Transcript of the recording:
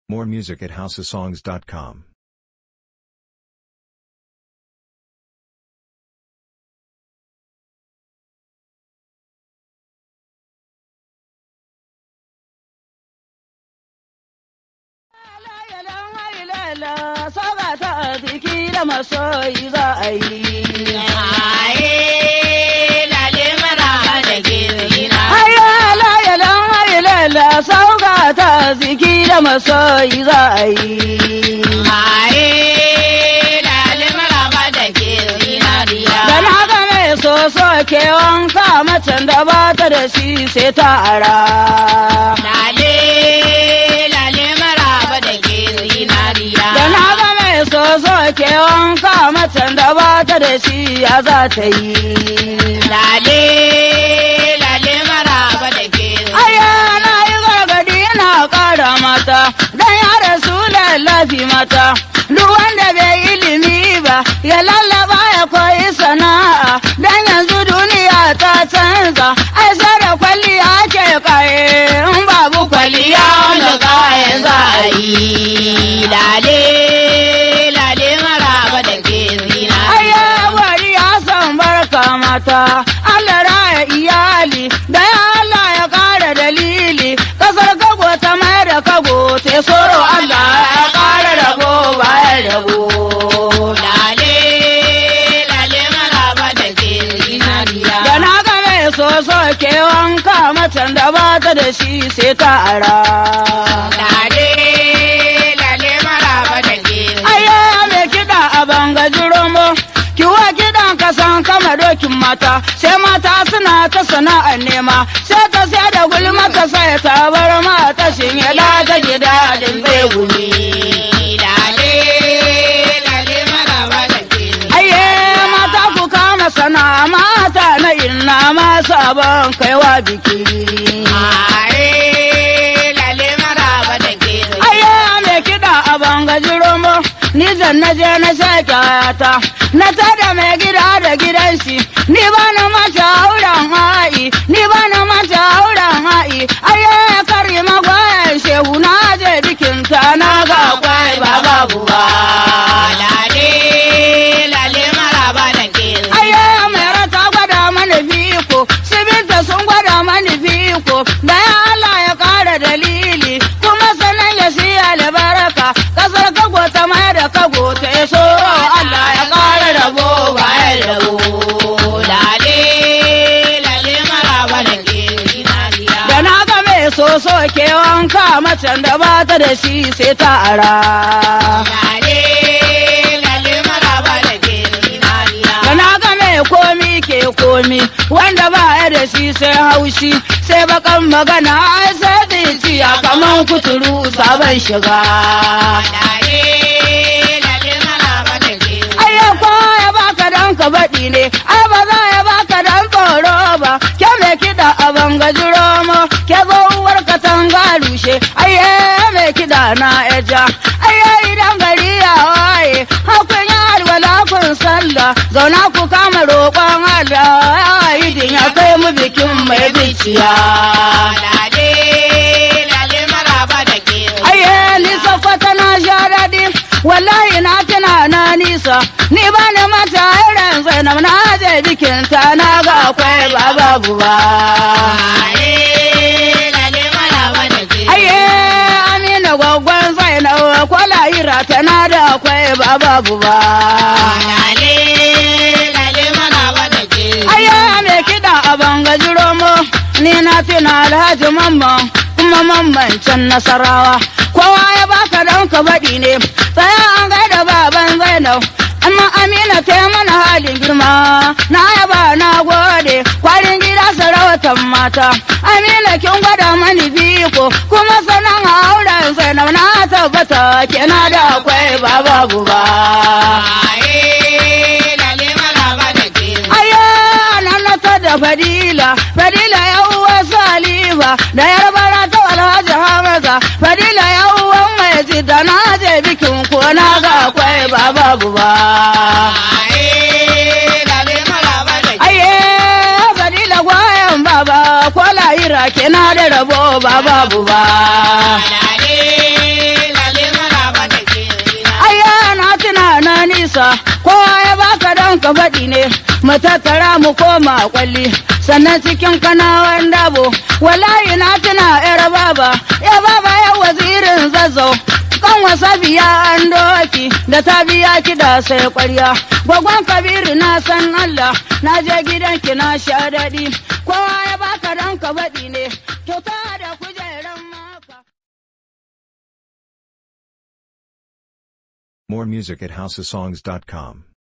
More music at houseofsongs.com. Saba ta biki da masoyi za a yi. Aye, lale maraba da ke zina. Haya layalan hayilela sauka ta ziki da masoyi za a yi. Aye, lale maraba da ke zinariya. Da na ga mai soso ke wanka macen da ba ta da shi sai ta ara. Lale, lale maraba da ke zinariya. Da na ga mai soso ke wanka macen da ba ta da shi ya za ta yi. Lale, lale maraba da ke Aya na yi gargadi na ƙara mata, don ya rasu lallafi mata. Duk wanda bai ilimi ba, ya lallaba ya koyi sana'a, don yanzu duniya ta canza, ai sai da kwalliya ke kaye, in babu kwalliya wanda kayan za a yi. Lale, lale maraba da ke zinariya. Aya wari ya san barka mata, Allah raya iyali, da ya Allah ya ƙara dalili, ƙasar kago ta mai da kago, te soro Allah ya ƙara rabo bayan rabo. Lale, lale maraba da ke zinariya. Da na ga mai soso ke wanka macen da ba ta da shi sai ta ara. Lale, lale maraba da ke Aya mai kiɗa a bangaji romo, kiwa kiɗan kasan kama dokin mata, sai mata suna ta sana'ar nema, sai ta sai da gulma ta sai ta bar mata shinye da ta gida din bai gumi. Lale, lale maraba da ke Aye mata ku kama sana'a mata na inna masu abin kaiwa biki. Aye, lale maraba da ke Aya mai kiɗa a bangaji romo, ni zan na je na sha kyata, na tada mai gida da gidan shi, ni ba na mata auren ha'i, ni ba na mata auren ha'i, aya kari magwayan shehu na je bikinta na ga kwai ba babu ba. Lale, lale maraba da ke Aya mai rata gwada mani biko, sibinta sun gwada mani biko, da ya Allah ya kara dalili, kuma sanan ya siya albarka, kasar kago ta mai da kago ta so Allah ya kara rabo bayan rabo. Lale, lale maraba da ke zinariya. Da na ga mai soso ke wanka macen da ba ta da shi sai ta ara. Lale, lale maraba da ke zinariya. Da na ga mai komi ke komi wanda ba ya da shi sai haushi sai bakan magana ai sai zuciya kaman kuturu sabon shiga. Lale, lale maraba da ke Ai ya ya baka dan ka baɗi ne, ai ba za ya baka dan tsoro ba, ke mai kiɗa a bangaji romo, ke uwar katanga rushe, ai ya mai kiɗa na eja, ai ya idan gari ya waye, hakun ya alwala kun sallah, zauna ku kama roƙon Allah, ya idin ya kai mu bikin mai biciya. Lale, lale maraba da ke Aye, nisa kwata na sha daɗi, wallahi na tuna na nisa, ni ba ni mata irin zainab na je bikinta na ga akwai ba babu ba. Lale, lale maraba da ke Aye, amina gwaggon zainab kwala ira tana da akwai ba babu ba. Lale, lale maraba da ke Aye, mai kiɗa a bangaji romo, ni na tuna alhaji mamman, kuma mamman can nasarawa. Kowa ya baka don ka baɗi ne, tsaya an gaida baban Zainab. Amma Amina ta yi mana halin girma, na yaba na gode, kwarin gida sarautar mata. Amina kin gwada mani biko, kuma sanan auren Zainab na tabbata kina da akwai ba babu ba. Aye, lale maraba da ke Aya nan na ta da Fadila, Fadila ya uwa Salifa, da yarbara ta Alhaji Hamza, Fadila ya uwa mai jidda na je bikin ko na ga akwai ba babu ba. Aye, lale maraba da ke Aye, Fadila gwayan baba, ko lahira ke na da rabo ba babu ba. Lale, ka faɗi ne mu tattara mu koma kwalli sannan cikin kanawan dabo wallahi na tuna yar baba ya baba ya wazirin zazzau kan wasa biya an doki da ta biya kiɗa sai kwarya gwagwan kabiru na san Allah na je gidanki na sha daɗi kowa ya baka dan ka baɗi ne kyauta da kujeran maka. More music at houseofsongs.com.